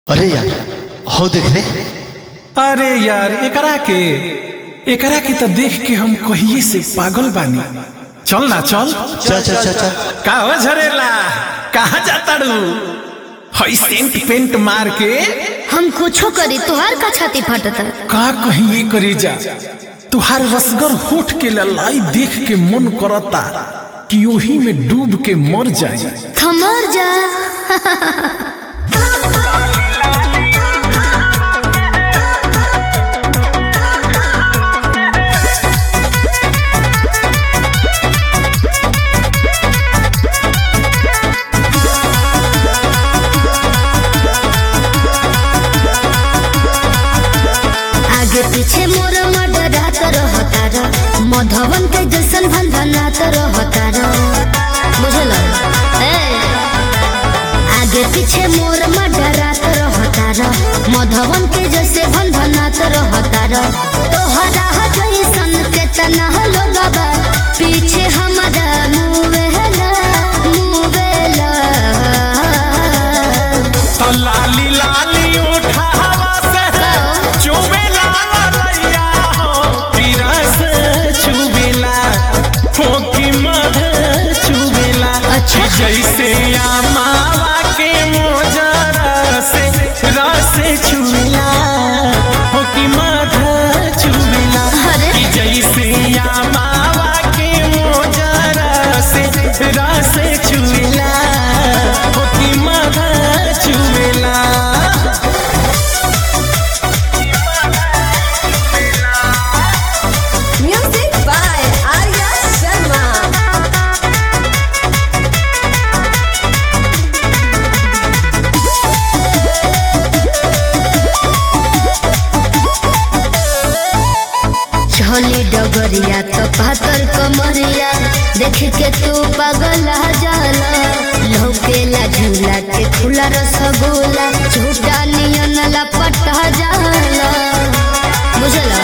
अरे यार हो देख रे अरे यार एकरा के एकरा के तो देख के हम कहिए से पागल बानी चल ना चल चल चल चल चल का हो झरेला कहाँ जाता रू हई सेंट पेंट मार के हम कुछो करी तुहार का छाती फटता का कहिए करी जा तुहार रसगर होठ के ललाई देख के मन करता कि ओही में डूब के मर जाए थमर जा आगे पीछे मोर मडरात रहता र मधवन के जैसन भंधनात रहता र बुझल ए आगे पीछे मोर मडरात रहता र मधवन के जैसे भंधनात रहता र तोहरा जैसन के तना लोगबा पीछे हमारा मुवेला मुवेला तो लाली लाली उठावा से चुबेला रैया हो पीरा से चुबेला फोकी मध चुबेला अच्छा। जैसे आमावा के मोजरा से रस चुबेला फोकी मध चुबेला अरे। कि जैसे आमावा के मोजरा से रस चुबेला फोकी मध चुबेला Music by Arya Sharma. झोली डगरिया तो पातर कमरिया देख के तू पागल जाला लौकेला झूला के खुला रसगुल्ला झूठा नियन लपटा जाला बुझला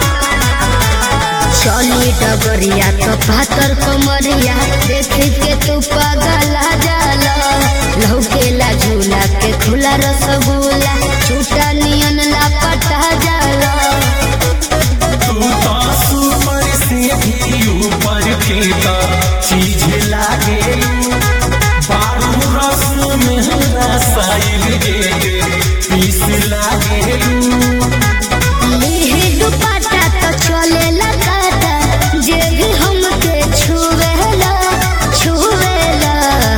चली डगरिया तो पातर कमरिया देख के तू पागल जाला लौकेला झूला के खुला रसगुल्ला झूठा नियन लपटा जाला तू तो सुपर से भी ऊपर के तो चीज लागे बारू रस में रसायन के पीस लागे लेहे दुपट्टा तो चलेला काटा जे भी हमके छुवेला छुवेला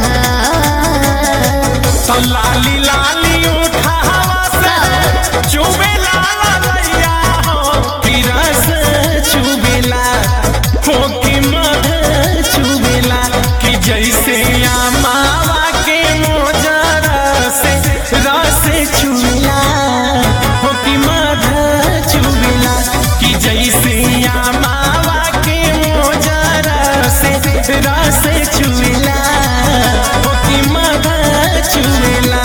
तो लाली लाली उठावा से चुबेला रैया हो पीरा से चुबेला फोकी मध चुबेला कि जैसे आमावा के मोजरा से रस चुबेला फोकी मध चुबेला कि जैसे आमावा के मोजरा से रस चुबेला फोकी मध चुबेला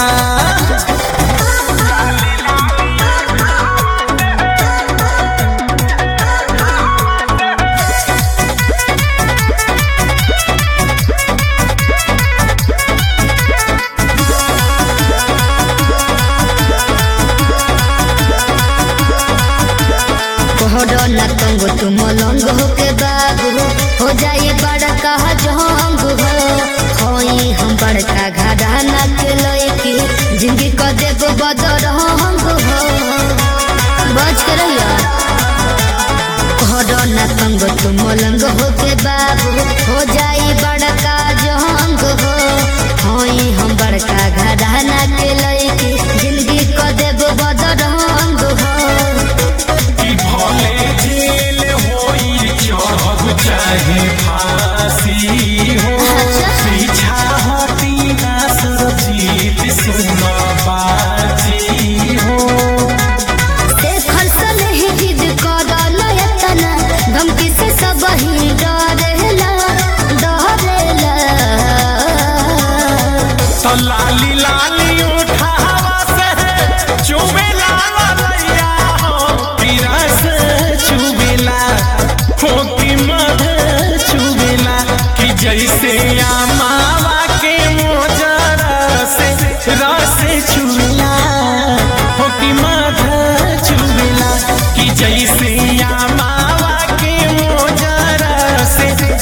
कोहरो न तंग तू मलंग हो के बाबू हो जाए बड़का जंग हो होई हम बड़का घराना के लड़की जिंदगी को देव बदर हंग हो बच के रहिया कोहरो न तंग तू मलंग हो के बाबू हो जाए बड़का जंग हो होई हम बड़का घराना के लड़की जिंदगी को देव बदर हंग हो कि भले जेल होई चढ़ब चाहे फांसी हो पीछा हटी ना सुरजीत सुन बाजी हो देखल सन ही जिद करल एतना धमकी से सब ही डरेला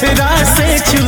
रासे